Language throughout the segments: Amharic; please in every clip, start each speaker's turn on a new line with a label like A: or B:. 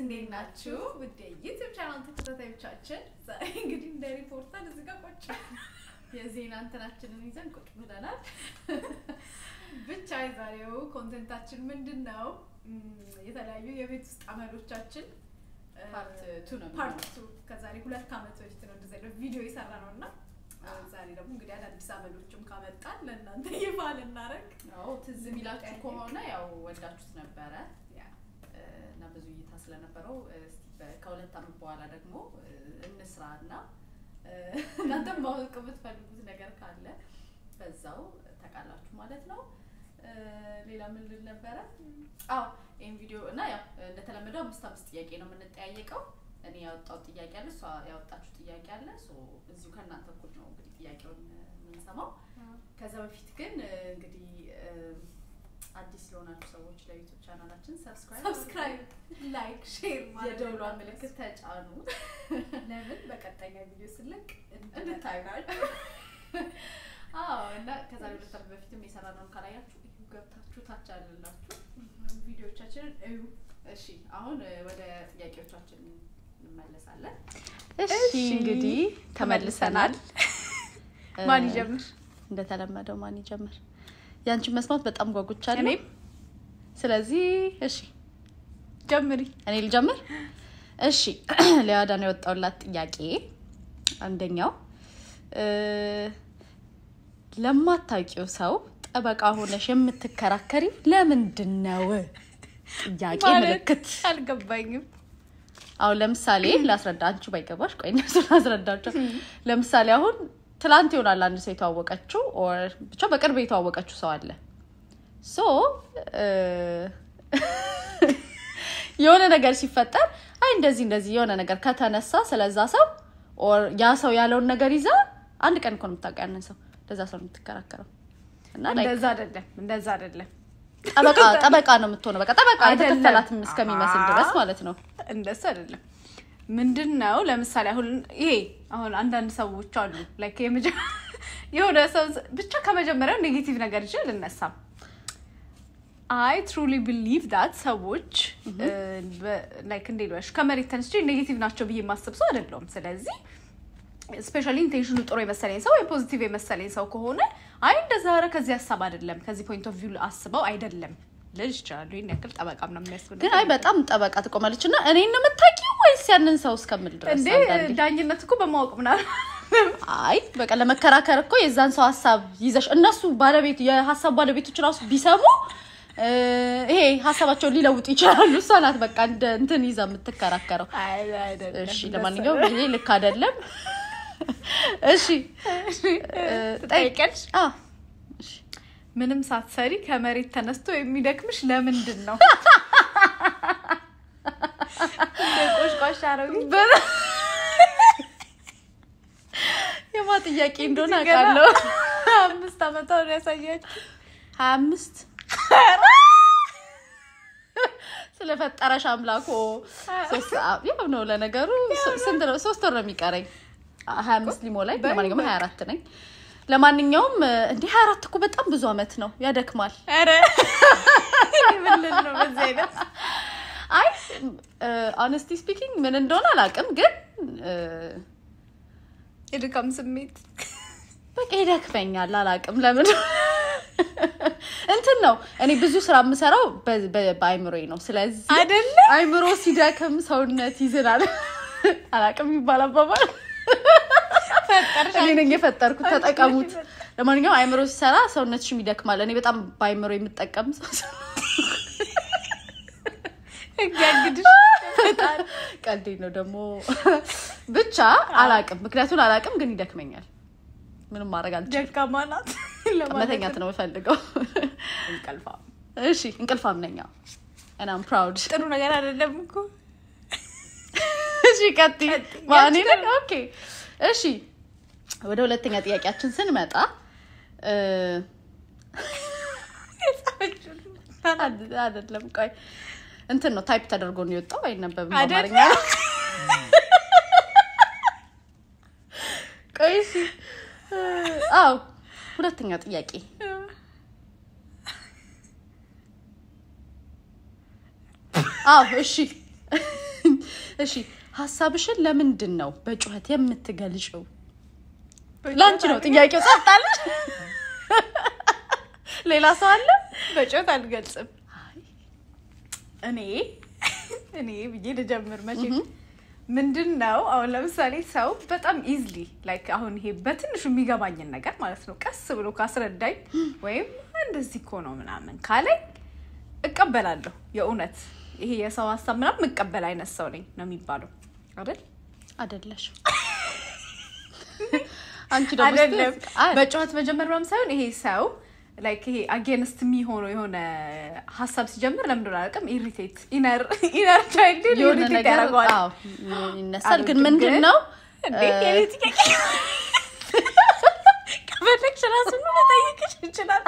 A: እንዴት ናችሁ? ውድ የዩቲዩብ ቻናል ተከታታዮቻችን፣ ዛሬ እንግዲህ እንደ ሪፖርተር እዚህ ጋር ቁጭ የዜና እንትናችንን ይዘን ቁጭ ብለናል። ብቻ የዛሬው ኮንቴንታችን ምንድን ነው? የተለያዩ የቤት ውስጥ አመሎቻችን
B: ፓርት ቱ ነው
A: ፓርት ቱ ከዛሬ ሁለት ዓመት በፊት ነው እንደዚህ አይነት ቪዲዮ የሰራ ነው እና ዛሬ ደግሞ እንግዲህ አዳዲስ አመሎችም ካመጣን ለእናንተ ይፋ ልናደርግ
B: አዎ ትዝ የሚላችሁ ከሆነ ያው ወዳችሁት ነበረ እና ብዙ እይታ ስለነበረው እስቲ በ- ከሁለት ዓመት በኋላ ደግሞ እንስራ እና እናንተም ማወቅ የምትፈልጉት ነገር ካለ በዛው ተቃላችሁ ማለት ነው። ሌላ ምን ልል ነበረ? አዎ ይህን ቪዲዮ እና ያው እንደተለመደው አምስት አምስት ጥያቄ ነው የምንጠያየቀው። እኔ ያወጣው ጥያቄ አለ፣ እሷ ያወጣችሁ ጥያቄ አለ። ሶ እዚሁ ከእናንተ እኩል ነው እንግዲህ ጥያቄውን የምንሰማው። ከዛ በፊት ግን እንግዲህ አዲስ ለሆናችሁ ሰዎች ለዩቱብ ቻናላችን ሰብስክራይብ
A: ሰብስክራይብ፣ ላይክ፣ ሼር ማድረግ
B: የደውሏን ምልክት ተጫኑ
A: ለምን በቀጣይ ቪዲዮ ስለቅ
B: እንድታዩ። አዎ እና ከዛሬ ሁለት ዓመት በፊትም የሰራነውን ካላያችሁ እዩ ገብታችሁ ታች አለላችሁ።
A: ቪዲዮቻችንን እዩ።
B: እሺ አሁን እ፣ ወደ ጥያቄዎቻችን እንመለሳለን።
C: እሺ እንግዲህ ተመልሰናል።
D: ማን
C: እ፣
D: ይጀምር?
C: እንደተለመደው ማን ይጀምር? ያንቺን መስማት በጣም ጓጉቻለሁ።
D: እኔም
C: ስለዚህ እሺ
D: ጀምሪ።
C: እኔ ልጀምር። እሺ ለያዳን የወጣውላት ጥያቄ አንደኛው እ፣ ለማታውቂው ሰው ጠበቃ ሆነሽ የምትከራከሪው ለምንድን ነው? ጥያቄ
D: ማለት
C: ምልክት
D: አልገባኝም።
C: አሁን ለምሳሌ ላስረዳ፣ አንቺ ባይገባሽ ቆይ እነሱ ላስረዳቸው። ለምሳሌ አሁን ትላንት ይሆናል አንድ ሰው የተዋወቀችው ኦር ብቻ በቅርብ የተዋወቀችው ሰው አለ። ሶ እ፣ የሆነ ነገር ሲፈጠር አይ እንደዚህ እንደዚህ የሆነ ነገር ከተነሳ ስለዛ ሰው ኦር ያ ሰው ያለውን ነገር ይዛ አንድ ቀን እኮ ነው የምታውቀው ያንን ሰው ለዛ ሰው ነው የምትከራከረው እና like
D: እንደዛ አይደለም፣ እንደዛ አይደለም፣
C: ጠበቃ ጠበቃ ነው የምትሆነው። በቃ ጠበቃ
D: አይደለም።
C: የተከፈላትም እስከሚመስል ድረስ ማለት ነው።
D: እንደሱ አይደለም። ምንድን ነው ለምሳሌ አሁን ይሄ አሁን አንዳንድ ሰዎች አሉ ላይክ የመጀ- የሆነ ሰው ብቻ ከመጀመሪያው ኔጌቲቭ ነገር ይችል ልነሳም አይ ትሩሊ ቢሊቭ ዳት ሰዎች ላይክ እንዴት ልበልሽ ከመሬት ተነስቼ ኔጌቲቭ ናቸው ብዬ የማስብ ሰው አይደለሁም። ስለዚህ ስፔሻሊ ኢንቴንሽኑ ጥሩ የመሰለኝ ሰው ወይ ፖዚቲቭ የመሰለኝ ሰው ከሆነ አይ እንደዛ ኧረ ከዚህ ሀሳብ አይደለም ከዚህ ፖይንት ኦፍ ቪው አስበው አይደለም ልል ይችላሉ። ይህን ያክል ጠበቃ ምናምን የሚያስብል
C: ግን አይ በጣም ጠበቃ ትቆማለች እና እኔን ነው የምታውቂው ወይስ ያንን ሰው እስከምል ድረስ
D: እንዴ
C: አንዳንዴ።
D: ዳኝነት እኮ በማወቅ ምናምን
C: አይ በቃ ለመከራከር እኮ የዛን ሰው ሀሳብ ይዘሽ እነሱ ባለቤት የሀሳብ ባለቤቶች ራሱ ቢሰሙ እ፣ ይሄ ሀሳባቸውን ሊለውጡ ይችላሉ። እሷ ናት በቃ እንደ እንትን ይዛ የምትከራከረው። እሺ ለማንኛውም ይሄ ልክ አይደለም። እሺ
D: ትጠይቂያለሽ።
C: አ
D: ምንም ሳትሰሪ ከመሬት ተነስቶ የሚደክምሽ ለምንድን ነው? ቆሽቋሻ አረቢ
C: የማ ጥያቄ እንደሆነ አውቃለሁ።
D: አምስት ዓመቷ ነው ያሳያችሁ።
C: ሀያ አምስት ስለፈጠረሽ አምላኮ ሶስት አ- ያው ነው ለነገሩ ስ- ስንት ነው ሶስት ወር ነው የሚቀረኝ ሀያ አምስት ሊሞ ላይ ለማንኛውም ሀያ አራት ነኝ ለማንኛውም እንዲህ ሀያ አራት እኮ በጣም ብዙ አመት ነው ያደክማል
D: ኧረ ምን ልል ነው በዚህ አይነት
C: አይ ኦነስቲ ስፒኪንግ ምን እንደሆነ አላውቅም ግን እ፣
D: የድካም ስሜት
C: በቃ ይደክመኛል አላውቅም ለምን እንትን ነው እኔ ብዙ ስራ የምሰራው በ- በ- በአይምሮዬ ነው ስለዚህ
D: አይደለ?
C: አይምሮ ሲደክም ሰውነት ይዝናል አላውቅም ይባል አባባል
D: ፈጠርሽ
C: እኔ ነኝ የፈጠርኩት ተጠቀሙት ለማንኛውም አይምሮ ሲሰራ ሰውነትሽም ይደክማል እኔ በጣም በአይምሮ የምጠቀም ሰው
D: ያግድሽ
C: ቀልዴ ነው ደግሞ ብቻ አላውቅም ምክንያቱም አላውቅም ግን ይደክመኛል ምንም ማድረግ አልችልም
D: ደካማ ናት
C: መተኛት ነው የምፈልገው
D: እንቀልፋ
C: እሺ እንቅልፋም ነኝ እናም ፕራውድ
D: ጥሩ ነገር አይደለም እኮ
C: እሺ ቀጥይ ማኔ ነኝ ኦኬ እሺ ወደ ሁለተኛ ጥያቄያችን ስንመጣ እ፣ አድ- አይደለም ቆይ እንትን ነው ታይፕ ተደርጎ ነው የወጣው አይነበብም
D: አይደለም?
C: በአማርኛ ቆይ እሺ እ፣ አዎ ሁለተኛ ጥያቄ አዎ እሺ እሺ ሀሳብሽን ለምንድን ነው በጩኸት የምትገልጭው? ለአንቺ ነው ጥያቄው። ጸጥታለች። ሌላ ሰው አለ?
D: በጮት አልገልጽም። እኔ እኔ ብዬ ልጀምር መቼ ምንድን ነው አሁን ለምሳሌ ሰው በጣም ኢዝሊ ላይክ አሁን ይሄ በትንሹ የሚገባኝን ነገር ማለት ነው ቀስ ብሎ ካስረዳኝ ወይም እንደዚህ እኮ ነው ምናምን ካለኝ እቀበላለሁ። የእውነት ይሄ የሰው ሀሳብ ምናምን የምቀበል አይነት ሰው ነኝ ነው የሚባለው አይደል?
C: አይደለሽ አንቺ ደግሞ
D: አይደለም
C: እስኪ- አይ፣
D: በጨዋት መጀመር ምናምን ሳይሆን ይሄ ሰው ላይክ ይሄ አጌንስት የሚሆነው የሆነ ሀሳብ ሲጀምር ለምንድን ነው አላውቅም ኢሪቴት ኢነር ኢነር ቻይልድ
C: የሆነ
D: ኢሪቴት
C: ነገር
D: ያደርገዋል።
C: አዎ፣ ይነሳል። ግን
D: አልወድም፣
C: ምንድን
D: ግን
C: ነው
D: እንዴ የኔ ጥያቄ ከፈለግሽ ራሱን መጠየቅሽ ይችላል።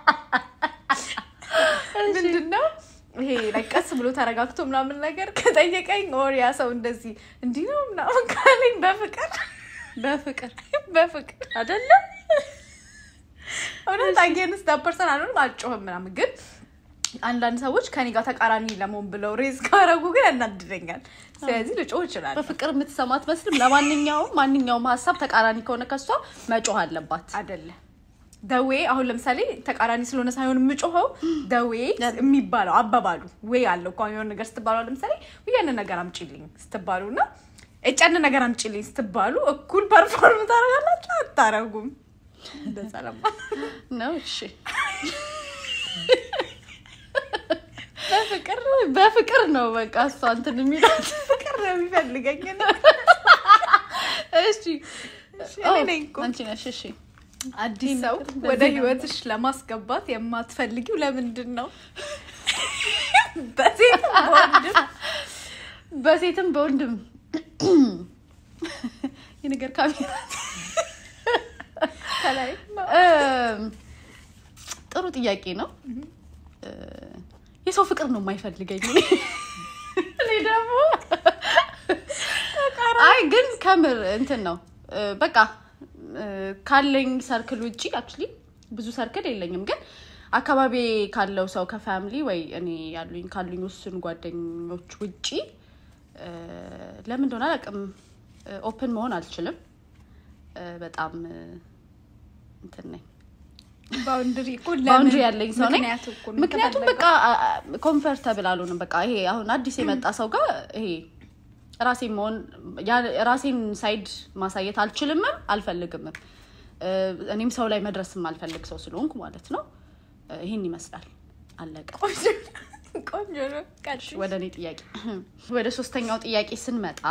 D: ምንድን ነው ይሄ ላይ ቀስ ብሎ ተረጋግቶ ምናምን ነገር ከጠየቀኝ ኦር ያ ሰው እንደዚህ እንዲህ ነው ምናምን ካለኝ በፍቅር
C: በፍቅር
D: በፍቅር አይደለም እውነት አጌንስት ፐርሰን አልሆንም አልጮህም ምናምን ግን አንዳንድ ሰዎች ከኔ ጋር ተቃራኒ ለመሆን ብለው ሬዝ ካረጉ ግን ያናድደኛል ስለዚህ ልጮህ ይችላል
C: በፍቅር የምትሰማ አትመስልም። ለማንኛውም ማንኛውም ሀሳብ ተቃራኒ ከሆነ ከሷ መጮህ አለባት።
D: አይደለም ደዌ አሁን ለምሳሌ ተቃራኒ ስለሆነ ሳይሆን የምጮኸው ደዌ የሚባለው አባባሉ ወይ አለው እኮ አሁን የሆነ ነገር ስትባሉ አሁን ለምሳሌ ወይ ያንን ነገር አምጪልኝ ስትባሉ እና እጫን ነገር አምጪልኝ ስትባሉ እኩል ፐርፎርም ታደርጋላችሁ አታረጉም እንደዛ ለማ
C: ነው እሺ።
D: በፍቅር
C: በፍቅር ነው በቃ እሷ እንትን የሚላት
D: ፍቅር ነው የሚፈልገኝ
C: እሺ
D: እኔ ነኝ እኮ።
C: አንቺ ነሽ። እሺ
D: አዲስ ሰው
C: እንደዚህ
D: ወደ
C: ነው።
D: ህይወትሽ ለማስገባት የማትፈልጊው ለምንድን ነው በሴት በወንድም
C: በሴትም በወንድም የነገር ካሜራ
D: ከላይ
C: እም፣ ጥሩ ጥያቄ ነው። እ፣ የሰው ፍቅር ነው የማይፈልገኝ። እኔ ደግሞ አይ ግን ከምር እንትን ነው እ፣ በቃ እ፣ ካለኝ ሰርክል ውጭ አክቹሊ ብዙ ሰርክል የለኝም፣ ግን አካባቢ ካለው ሰው ከፋሚሊ ወይ እኔ ያሉኝ ካሉኝ ውስን ጓደኞች ውጪ እ፣ ለምን እንደሆነ አላውቅም ኦፕን መሆን አልችልም። እ፣ በጣም እ፣ እንትን ነኝ
D: ባውንድሪ እኮ
C: ባውንድሪ ያለኝ ሰው ነኝ።
D: ምክንያቱ እኮ ነው
C: ምክንያቱም
D: የተፈለገው።
C: በቃ ኮንፈርተብል አልሆንም። በቃ ይሄ አሁን አዲስ የመጣ ሰው ጋር ይሄ ራሴን መሆን ያ- ራሴን ሳይድ ማሳየት አልችልምም አልፈልግምም። እ፣ እኔም ሰው ላይ መድረስም አልፈልግ ሰው ስለሆንኩ ማለት ነው። እ፣ ይህን ይመስላል። አለቀ።
D: ቆንጆ ነው። ቀጥይ።
C: ወደ እኔ ጥያቄ ወደ ሶስተኛው ጥያቄ ስንመጣ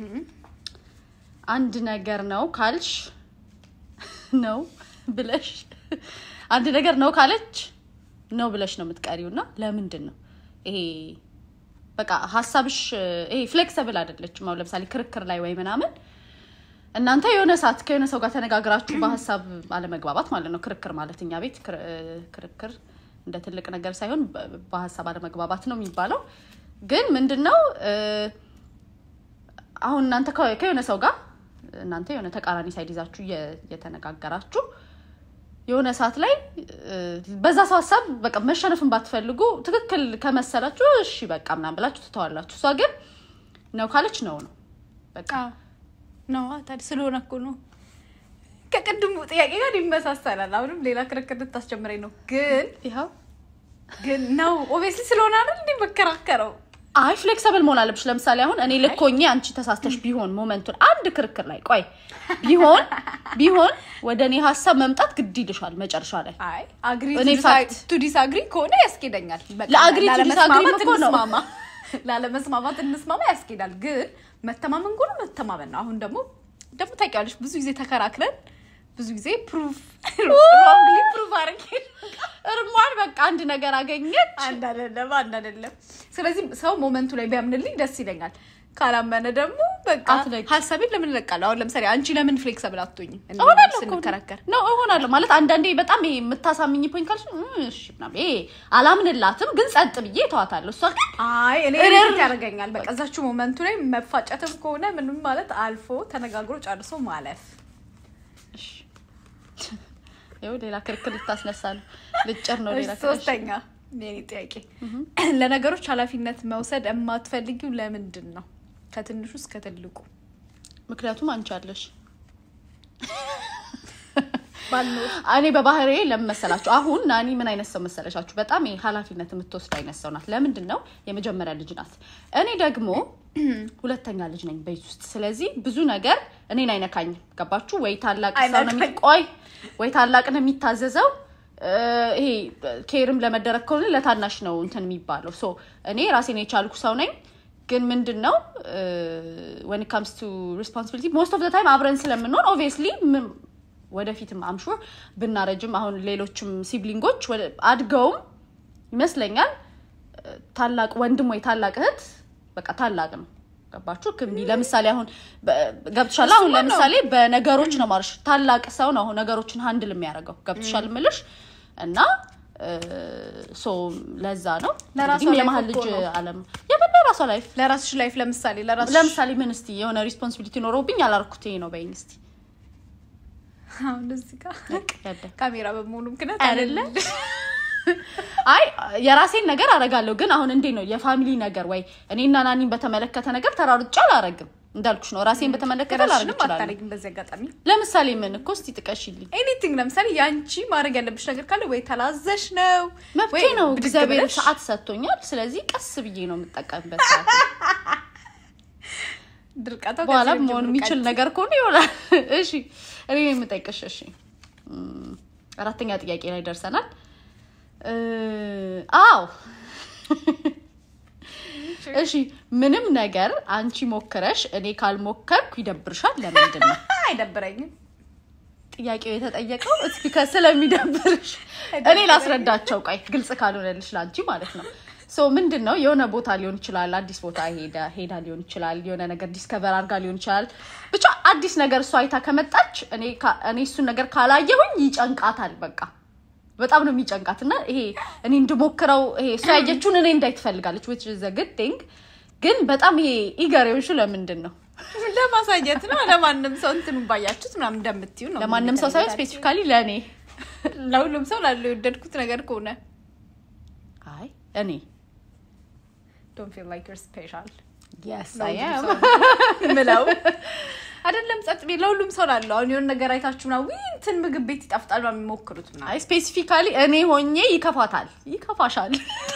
C: አንድ ነገር ነው ካልሽ ነው ብለሽ አንድ ነገር ነው ካለች ነው ብለሽ ነው የምትቀሪው እና ለምንድን ነው ይሄ በቃ ሀሳብሽ ይሄ ፍሌክሰብል አይደለችም አሁን ለምሳሌ ክርክር ላይ ወይ ምናምን እናንተ የሆነ ሰዓት ከሆነ ሰው ጋር ተነጋግራችሁ በሀሳብ አለመግባባት ማለት ነው ክርክር ማለት እኛ ቤት ክር- ክርክር እንደ ትልቅ ነገር ሳይሆን በ- በሀሳብ አለመግባባት ነው የሚባለው ግን ምንድን ነው እ፣ አሁን እናንተ ከ- ከሆነ ሰው ጋር እናንተ የሆነ ተቃራኒ ሳይድ ይዛችሁ እየ- እየተነጋገራችሁ የሆነ ሰዓት ላይ እ፣ በዛ ሰው ሀሳብ በቃ መሸነፍን ባትፈልጉ ትክክል ከመሰላችሁ እሺ በቃ ምናምን ብላችሁ ትተዋላችሁ። እሷ ግን ነው ካለች ነው ነው በቃ
D: አዎ። ነው ታዲያ ስለሆነ እኮ ነው ከቅድሙ ጥያቄ ጋር ይመሳሰላል። አሁንም ሌላ ክርክር ልታስጀምረኝ ነው። ግን
C: ይኸው
D: ግን ነው ኦብቪየስሊ ስለሆነ አይደል እንዴ መከራከረው
C: አይ ፍሌክሰብል መሆን አለብሽ። ለምሳሌ አሁን እኔ ልኮኜ አንቺ ተሳስተሽ ቢሆን ሞመንቱን አንድ ክርክር ላይ ቆይ ቢሆን ቢሆን ወደ እኔ ሀሳብ መምጣት ግድ ይልሻል መጨረሻ ላይ
D: አይ አግሪ
C: እኔ ፋክት-
D: ቱ ዲስአግሪ ከሆነ ያስኬደኛል። በቃ
C: ለአግሪ to
D: ላለመስማማት
C: disagree እኮ ነው።
D: እንስማማ። ላለመስማማት እንስማማ ያስኬዳል። ግን መተማመን ጎኑ መተማመን ነው። አሁን ደግሞ ደግሞ ታውቂያለሽ ብዙ ጊዜ ተከራክረን ብዙ ጊዜ ፕሩፍ ሮንግሊ ፕሩፍ አድርጌ
C: እርሟን በቃ አንድ ነገር አገኘች።
D: አንድ አይደለም አንድ አይደለም። ስለዚህ ሰው ሞመንቱ ላይ ቢያምንልኝ ደስ ይለኛል። ካላመነ ደግሞ በቃ
C: አትለቂ።
D: ሀሳቤን ለምን እለቃለሁ? አሁን ለምሳሌ አንቺ ለምን ፍሌክሰብል አትሆኝም? እኔ
C: እሆናለሁ እኮ
D: ስንከራከር
C: ነው እሆናለሁ ማለት አንዳንዴ በጣም ይሄ የምታሳምኝ ፖይንት ካልሽ እም፣ እሺ ምናምን ይሄ አላምንላትም፣ ግን ጸጥ ብዬ ተዋታለሁ። እሷ ግን
D: አይ እኔ
C: እርር።
D: ሪት ያደርገኛል። በቃ እዛችሁ ሞመንቱ ላይ መፋጨትም ከሆነ ምንም ማለት አልፎ ተነጋግሮ ጨርሶ ማለፍ።
C: እሺ፣ ይኸው ሌላ ክርክር ልታስነሳ ነው። ልጭር ነው ሌላ
D: እሺ፣
C: ክርክር።
D: ሶስተኛ የኔ ጥያቄ ለነገሮች ኃላፊነት መውሰድ የማትፈልጊው ለምንድን ነው? ከትንሹ እስከ ትልቁ
C: ምክንያቱም አንቺ አለሽ
D: ባልኖር
C: እኔ በባህሬ ለምን መሰላችሁ? አሁን ናኒ ምን አይነት ሰው መሰለሻችሁ? በጣም ይሄ ኃላፊነት የምትወስድ አይነት ሰው ናት። ለምንድን ነው የመጀመሪያ ልጅ ናት። እኔ ደግሞ ሁለተኛ ልጅ ነኝ ቤት ውስጥ። ስለዚህ ብዙ ነገር እኔን አይነካኝም። ገባችሁ ወይ? ታላቅ ሰው ነው የሚ-
D: አይነካኝም።
C: ቆይ ወይ ታላቅ ነው የሚታዘዘው። እ፣ ይሄ ኬርም ለመደረግ ከሆነ ለታናሽ ነው እንትን የሚባለው። ሶ እኔ ራሴን የቻልኩ ሰው ነኝ። ግን ምንድን ነው ወን ካምስ ቱ ሪስፖንሲቢሊቲ ሞስት ኦፍ ታይም አብረን ስለምንሆን ኦብቪየስሊ ወደፊትም አምሹር ብናረጅም አሁን ሌሎችም ሲብሊንጎች ወደ- አድገውም ይመስለኛል እ፣ ታላቅ ወንድም ወይ ታላቅ እህት በቃ ታላቅ ነው። ገባችሁ? ክምቢ ለምሳሌ አሁን በ- ገብቶሻል። አሁን ለምሳሌ በነገሮች ነው ማለሽ ታላቅ ሰው ነው አሁን ነገሮችን ሀንድል የሚያደርገው ገብቶሻል ምልሽ እና እ፣ ሶ ለዛ ነው
D: ለራሷ
C: እንግዲህ
D: life
C: የመሀል
D: እኮ
C: ልጅ
D: ነው።
C: አለም የምን ለራሷ ላይፍ
D: ለራስሽ ላይፍ ለምሳሌ ለራስሽ
C: ለምሳሌ ምን እስቲ የሆነ ሪስፖንሲቢሊቲ ኖረውብኝ አላርኩት ይሄ ነው በይኝ እስቲ
D: አሁን እዚህ ጋር
C: ያደ
D: ካሜራ በመሆኑ ምክንያት
C: አይደለ? አይ የራሴን ነገር አረጋለሁ፣ ግን አሁን እንዴት ነው የፋሚሊ ነገር ወይ እኔና ናኒን በተመለከተ ነገር ተራርጬ አላረግም። እንዳልኩሽ ነው ራሴን በተመለከተ ላረግ
D: ራስሽንም
C: እችላለሁ።
D: አታደርጊም። በዚህ አጋጣሚ
C: ለምሳሌ ምን እኮ እስቲ ጥቀሽልኝ።
D: ኤኒቲንግ ለምሳሌ የአንቺ ማድረግ ያለብሽ ነገር ካለ ወይ ተላዘሽ ነው
C: መብቴ
D: ወይ
C: ነው፣
D: ብድግ
C: እግዚአብሔር
D: ብለሽ
C: ሰዓት ሰጥቶኛል። ስለዚህ ቀስ ብዬ ነው የምጠቀምበት። ሰዓት
D: ድርቀታው
C: በኋላ
D: ከዚህ
C: መሆን
D: ጀምሮ
C: የሚችል
D: ቀጥ-
C: ነገር ከሆነ ይሆናል። እሺ እኔ የምጠይቅሽ እሺ፣ እም፣ አራተኛ ጥያቄ ላይ ደርሰናል። እ፣ አዎ እሺ፣ ምንም ነገር አንቺ ሞክረሽ እኔ ካልሞከርኩ ይደብርሻል። ለምንድን ነው
D: አይደብረኝም።
C: ጥያቄው የተጠየቀው? እስኪ ስለሚደብርሽ እኔ ላስረዳቸው። ቆይ ግልጽ ካልሆነልሽ ለአንቺ ማለት ነው። ሶ ምንድን ነው የሆነ ቦታ ሊሆን ይችላል፣ አዲስ ቦታ ሄዳ ሄዳ ሊሆን ይችላል፣ የሆነ ነገር ዲስከቨር አድርጋ ሊሆን ይችላል። ብቻ አዲስ ነገር እሷ አይታ ከመጣች እኔ ካ- እኔ እሱን ነገር ካላየሁኝ ይጨንቃታል። በቃ በጣም ነው የሚጨንቃት እና ይሄ እኔ እንድሞክረው ይሄ እሷ ያየችውን እኔ እንዳይ ትፈልጋለች which is a good thing ግን በጣም ይሄ ኢገር የሆንሽው ለምንድን ነው?
D: ለማሳየት ነው። ለማንም ሰው እንትኑን ባያችሁት ምናምን እንደምትዩ ነው።
C: ለማንም ሰው ሳይሆን ስፔሲፊካሊ ለእኔ
D: ለሁሉም ሰው ላለው የወደድኩት ነገር ከሆነ
C: አይ እኔ
D: ዶንት ፊል ላይክ ዩር ስፔሻል
C: yes I
D: ለሁሉም
C: am
D: ሰው ምለው አይደለም ጸጥ ቤት ለሁሉም ሰው ላለው አሁን የሆነ ነገር አይታችሁ ምናምን ውይ እንትን ምግብ ቤት ይጣፍጣል ምናምን የሚሞክሩት ምናምን
C: አይ ስፔሲፊካሊ እኔ ሆኜ ይከፋታል፣ ይከፋሻል።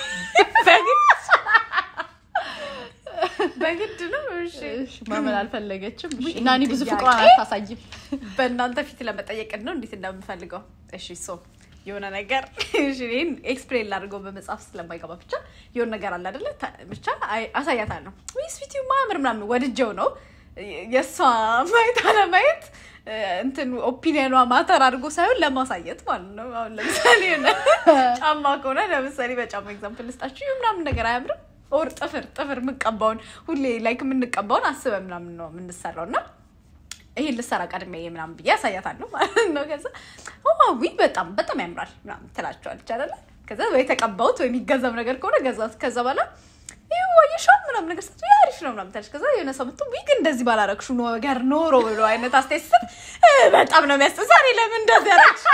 D: በግድ ነው። እሺ
C: እሺ፣ ማመን አልፈለገችም። እሺ፣
D: ውይ፣
C: እና እኔ ብዙ
D: ጥያቄ?
C: ፍቅሯን አታሳይም።
D: በእናንተ ፊት ለመጠየቅ ነው እንዴት እንደምፈልገው። እሺ ሶ የሆነ ነገር እሺ እኔን ኤክስፕሌን ላድርገው በመጽሐፍ ስለማይገባ ብቻ የሆነ ነገር አለ አይደለ? ታ- ብቻ አይ- አሳያታለሁ። ወይ ስዊቲው ማምር ምናምን ወድጀው ነው የእሷ ማየት አለማየት እ፣ እንትን ኦፒኒየኗ ማተር አድርጎ ሳይሆን ለማሳየት ማለት ነው። አሁን ለምሳሌ የሆነ ጫማ ከሆነ ለምሳሌ በጫማ ኤግዛምፕል ልስጣችሁ። ይህ ምናምን ነገር አያምርም። ኦር ጥፍር ጥፍር የምንቀባውን ሁሌ ላይክ የምንቀባውን አስበን ምናምን ነው የምንሰራው እና ይሄን ልሰራ ቀድሜ ምናምን ብዬ ያሳያታለሁ ማለት ነው። ከዛ ዊ በጣም በጣም ያምራል ምናምን ትላቸዋለች አይደለ? ከዛ ወይ ተቀባሁት ወይ የሚገዛም ነገር ከሆነ ገዛት። ከዛ በኋላ ይህ ወይሻል ምናምን ነገር ስ አሪፍ ነው ምናምን ትላለች። ከዛ የሆነ ሰው መጥቶ ዊግ እንደዚህ ባላረግሹ ነገር ኖሮ ብሎ አይነት አስተያየት ስጥ በጣም ነው የሚያስጠ ዛሬ ለምን እንደዚህ ያረግሽ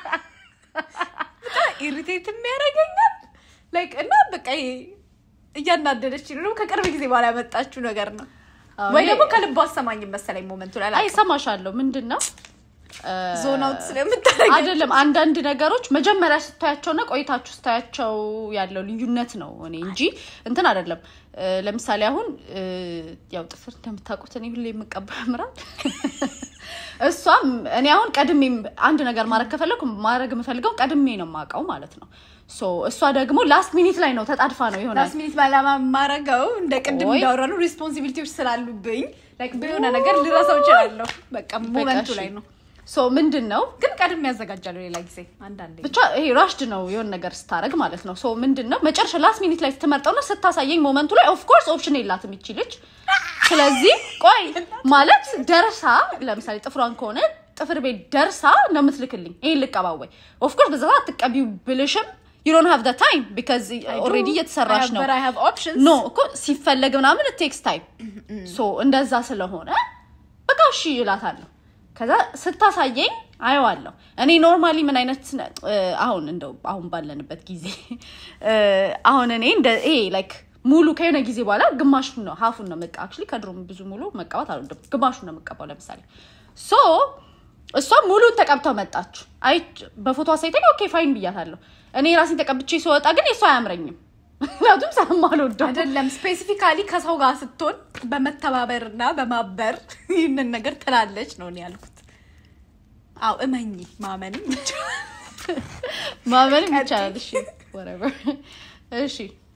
D: በጣም ኢሪቴት የሚያደርገኛል ላይክ እና በቃ ይሄ እያናደደች ነው። ከቅርብ ጊዜ በኋላ ያመጣችው ነገር ነው ወይ ደግሞ ከልቧ አሰማኝም መሰለኝ ሞመንቱ ላይ
C: አይ
D: አላውቅም።
C: ሰማሻለሁ። ምንድን ነው
D: ዞን አውት ስለምታደርግ
C: አይደለም አንዳንድ ነገሮች መጀመሪያ ስታያቸውና ቆይታችሁ ስታያቸው ያለው ልዩነት ነው እኔ እንጂ እንትን አይደለም። እ፣ ለምሳሌ አሁን እ፣ ያው ጥፍር እንደምታውቁት እኔ ሁሌ የምቀባ ያምራል። እሷም እኔ አሁን ቀድሜ አንድ ነገር ማድረግ ከፈለኩ ማድረግ የምፈልገው ቀድሜ ነው የማውቀው ማለት ነው። ሶ እሷ ደግሞ ላስት ሚኒት ላይ ነው ተጣድፋ ነው ይሆናል
D: ላስት ሚኒት ባላማ ማረገው እንደ ቅድም
C: ወይ።
D: እንዳወራሉ ሪስፖንሲቢሊቲዎች ስላሉብኝ ላይክ በሆነ ነገር ልረሳው እችላለሁ። በቃ ሞመንቱ
C: በቃ
D: ላይ
C: እሺ።
D: ነው።
C: ሶ ምንድን ነው
D: ግን ቀድም ያዘጋጃለሁ ሌላ ጊዜ አንዳንዴ
C: ብቻ ይሄ ራሽድ ነው የሆነ ነገር ስታደርግ ማለት ነው። ሶ ምንድን ነው መጨረሻ ላስት ሚኒት ላይ ስትመርጠውና ስታሳየኝ ሞመንቱ ላይ ኦፍኮርስ ኦፕሽን የላትም ይችልች። ስለዚህ ቆይ ማለት ደርሳ ለምሳሌ ጥፍሯን ከሆነ ጥፍር ቤት ደርሳ ነው የምትልክልኝ ይሄን ልቀባወይ ኦፍኮርስ በዛ ሰዓት አትቀቢው ብልሽም ዩ ዶንት ሃቭ ዘ ታይም ቢካዝ ኦልሬዲ እየተሰራሽ ነው።
D: I have options
C: ኖ እኮ ሲፈለግ ምናምን ቴክስ ታይም ሶ እንደዛ ስለሆነ በቃ እሺ እላታለሁ። ከዛ ስታሳየኝ አየዋለሁ። እኔ ኖርማሊ ምን አይነት ነ- እ፣ አሁን እንደው አሁን ባለንበት ጊዜ እ፣ አሁን እኔ እንደ ይሄ ላይክ ሙሉ ከሆነ ጊዜ በኋላ ግማሹን ነው ሀፉን ነው መቃ አክቹዋሊ ከድሮም ብዙ ሙሉ መቀባት አልወድም። ግማሹን ነው መቀባው። ለምሳሌ ሶ እሷ ሙሉን ተቀብተው መጣች። አይ በፎቶ አሳይተኝ ኦኬ ፋይን ብያታለሁ። እኔ ራሴን ተቀብቼ ስወጣ ግን የእሷ አያምረኝም። ምክንያቱም ስለማልወደው
D: አይደለም ስፔሲፊካሊ ከሰው ጋር ስትሆን በመተባበር እና በማበር ይህንን ነገር ትላለች ነው እኔ ያልኩት። አው እመኝ ማመንም ይቻላል።
C: ማመንም ይቻላል። እሺ whatever። እሺ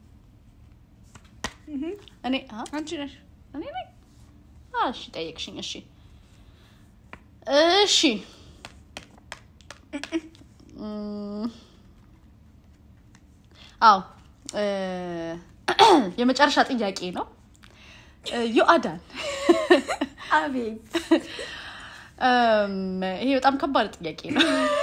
C: እኔ አ
D: አንቺ ነሽ
C: እኔ ነኝ። አ እሺ ጠየቅሽኝ። እሺ እሺ እም፣ አዎ እ፣ የመጨረሻ ጥያቄ ነው። እ፣ ዮአዳን
D: አቤት
C: እም፣ ይሄ በጣም ከባድ ጥያቄ ነው።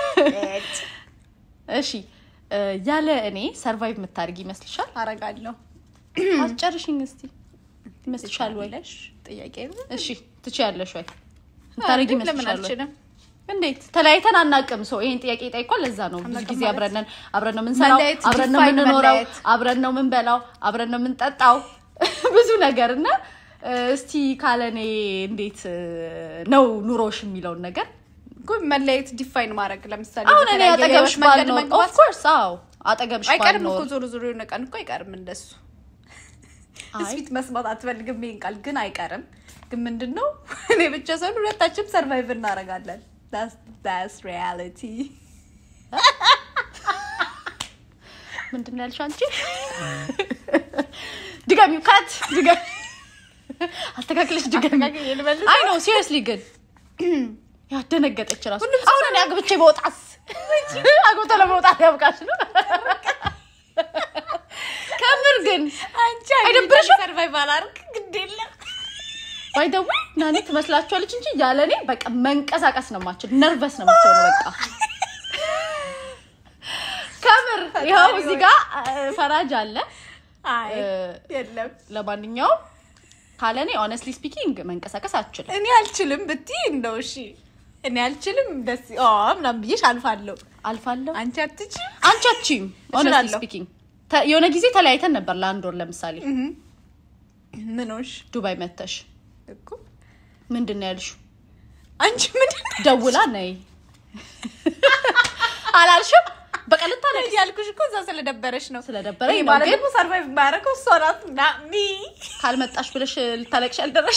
C: እሺ እ፣ ያለ እኔ ሰርቫይቭ የምታደርግ ይመስልሻል?
D: አረጋለሁ
C: አስጨርሽኝ እስቲ ይመስልሻል ወይ?
D: ለሽ ጥያቄ ነው።
C: እሺ ትችያለሽ ወይ? ታደርጊ
D: ለምን
C: ይመስልሻል ወይ?
D: አልችልም?
C: እንዴት ተለያይተን አናውቅም። ሰው ይሄን ጥያቄ ጠይቋል። ለዛ ነው ብዙ
D: አናውቅም
C: ጊዜ
D: ማለት?
C: አብረን ነን፣ አብረን ነው የምንሰራው፣
D: መለያየት
C: አብረን ነው
D: define
C: የምንኖረው፣
D: መለያየት።
C: አብረን ነው የምንበላው፣ አብረን ነው የምንጠጣው ብዙ ነገር እና እ፣ እስቲ ካለኔ እንዴት እ፣ ነው ኑሮሽ የሚለውን ነገር
D: እኮ መለየት ዲፋይን ማድረግ ለምሳሌ
C: አሁን እኔ
D: በተለያየ
C: አጠገብሽ
D: የህይወት መንገድ
C: ባልኖር
D: መግባት
C: ኦፍኮርስ አዎ አጠገብሽ
D: አይቀርም እኮ
C: ባልኖር
D: ዞሮ ዞሮ የሆነ ቀን እኮ አይቀርም እንደሱ
C: አይ
D: ስፊት መስማት አትፈልግም ይሄን ቃል ግን አይቀርም ግን ምንድን ነው እኔ ብቻ ሰሆን ሁለታችንም ሰርቫይቭ እናደርጋለን ስ ሪያሊቲ
C: ምንድን ነው ያልሽው አንቺ? ድገሚው ካት ድገሚ አስተካክለሽ ድገሚ። አይ ነው ሲሪየስሊ ግን ያደነገጠች ራሱ አሁን እኔ አግብቼ በወጣስ አግብቶ ለመውጣት ያብቃሽ ነው። ከምር ግን
D: አንቺ
C: አይደብርሽም?
D: ሰርቫይቭ አላርግ ግድ የለም
C: ባይ ዘ ዌይ ናኒ ትመስላችኋለች እንጂ ያለ እኔ በቃ መንቀሳቀስ ነው የማችል። ነርቨስ ነው የምትሆነው በቃ ከምር ይኸው እዚህ ጋር እ፣ ፈራጅ አለ
D: አይ
C: እ፣
D: የለም
C: ለማንኛውም ካለ እኔ ኦነስትሊ ስፒኪንግ መንቀሳቀስ አልችልም።
D: እኔ አልችልም ብትይ እንደው እሺ እኔ አልችልም ደስ ኦ ምናምን ብዬሽ አልፋለሁ
C: አልፋለሁ
D: አንቺ አትችይም
C: አንቺ አትችይም። ኦነስትሊ
D: እችላለሁ።
C: ስፒኪንግ የሆነ ጊዜ ተለያይተን ነበር ለአንድ ወር ለምሳሌ
D: ምኖሽ
C: ዱባይ መተሽ
D: እኮ
C: ምንድን ነው ያልሽው?
D: አንቺ ምንድን ነው
C: ደውላ ነይ አላልሽም? በቃ ልታለቅሽ
D: ያልኩሽ እኮ እዛ ስለደበረሽ ነው
C: ስለደበረኝ
D: ይሄ
C: ነው።
D: ማለት
C: ግን
D: ደግሞ ሰርቫይቭ የማያደርገው እሷ ናት ና ሚ
C: ካልመጣሽ ብለሽ ልታለቅሽ አልደረሽ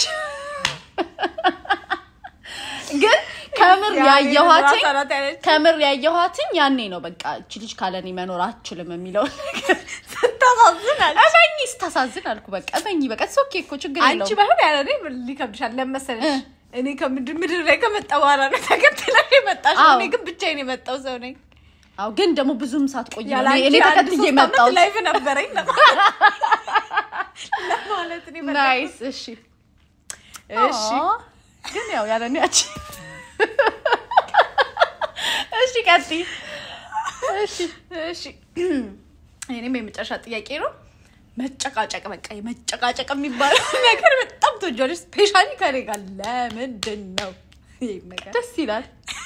C: ግን ከምር ያየኋትኝ
D: ራሷ ናት ያለችው።
C: ከምር ያየኋትኝ ያኔ ነው በቃ እቺ ልጅ ካለኔ መኖር አትችልም የሚለውን ነገር
D: ስታሳዝናል
C: እመኝ ስታሳዝን አልኩ። በቃ እመኝ በቃ ሶኬ እኮ ችግር
D: አንቺ
C: የለውም።
D: ባይሆን ያለ እኔ ሊከብድሻል ለመሰለሽ
C: እ።
D: እኔ ከምድር ምድር ላይ ከመጣ በኋላ ነው ተከትለሽ የመጣሽ
C: አዎ።
D: እኔ ግን ብቻዬን የመጣው ሰው ነኝ
C: አዎ ግን ደግሞ ብዙም ሳትቆይ ነው
D: ያለ
C: እኔ-
D: አንቺ
C: እኔ
D: አንድ
C: ተከትዬ
D: ሶስት ዓመት
C: መጣሁት።
D: ላይፍ ነበረኝ ለማለት እኔ መጣሁ።
C: ናይስ እሺ
D: እሺ
C: አዎ፣ ግን ያው ያለ እኔ ያቺ እሺ ቀጥይ
D: እሺ እሺ እኔም የመጨረሻ ጥያቄ ነው መጨቃጨቅ በቃ የመጨቃጨቅ የሚባለው ነገር በጣም ትወጂዋለሽ ስፔሻሊ ከኔ ጋር ለምንድን ነው ይህ ነገር
C: ደስ ይላል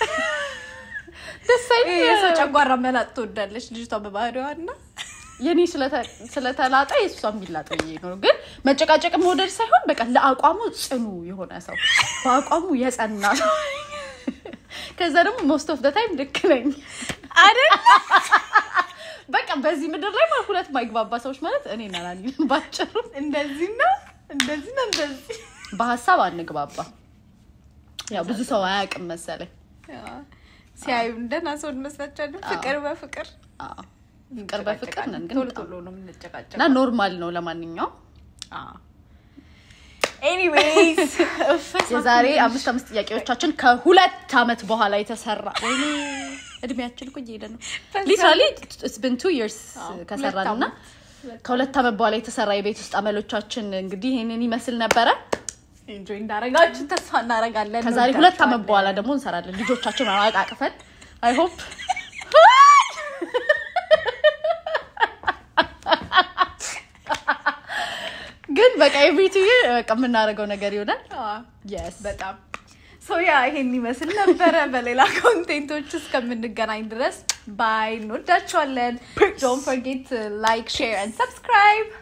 C: ደስ
D: ይሄ የሰው
C: አይል
D: ጨጓራ መላጥ ትወዳለች ልጅቷ በባህሪዋ እና
C: የኔ ስለተ- ስለተላጠ የእሷ የሚላጥ ብዬ ነው። ግን መጨቃጨቅ መውደድ ሳይሆን በቃ ለአቋሙ ጽኑ የሆነ ሰው በአቋሙ የጸና ሰው ከዛ ደግሞ ሞስት ኦፍ ደ ታይም ልክ ነኝ
D: አይደል
C: በቃ በዚህ ምድር ላይ ማለት ሁለት ማይግባባ ሰዎች ማለት እኔ እና ናኒ ነን ባጭሩ።
D: እንደዚህ ነው እንደዚህ ነው እንደዚህ
C: በሀሳብ አንግባባ። ያው ብዙ ሰው አያውቅም መሰለኝ።
D: ሲያዩ እንደና ሰው እንመስላቸዋለን ፍቅር በፍቅር
C: አዎ፣ ፍቅር በፍቅር ነን ግን
D: ቶሎ
C: በጣም-
D: ቶሎ ነው የምንጨቃጨቅ
C: እና ኖርማል ነው። ለማንኛውም
D: ኤኒዌይስ
C: የዛሬ አምስት አምስት ጥያቄዎቻችን ከሁለት ዓመት በኋላ የተሰራ ወይኔ እድሜያችን እኮ እየሄደ ነው። ሊትራሊ ስብን ቱ ይርስ ከሰራን እና ከሁለት ዓመት በኋላ የተሰራ የቤት ውስጥ አመሎቻችን እንግዲህ ይህንን ይመስል ነበረ።
D: ኢንጆይ እንዳረጋችሁ ተስፋ እናረጋለን
C: ከዛሬ ሁለት ዓመት በኋላ ደግሞ እንሰራለን ልጆቻችን አቃቅፈን አይ ሆፕ ግን በቃ ኤቭሪቱ በቃ የምናደርገው ነገር ይሆናል። የስ
D: በጣም ሶ ያ ይሄን ይመስል ነበረ። በሌላ ኮንቴንቶች እስከምንገናኝ ድረስ ባይ። እንወዳችኋለን። ዶንት ፎርጌት ላይክ ሼር ኤንድ ሰብስክራይብ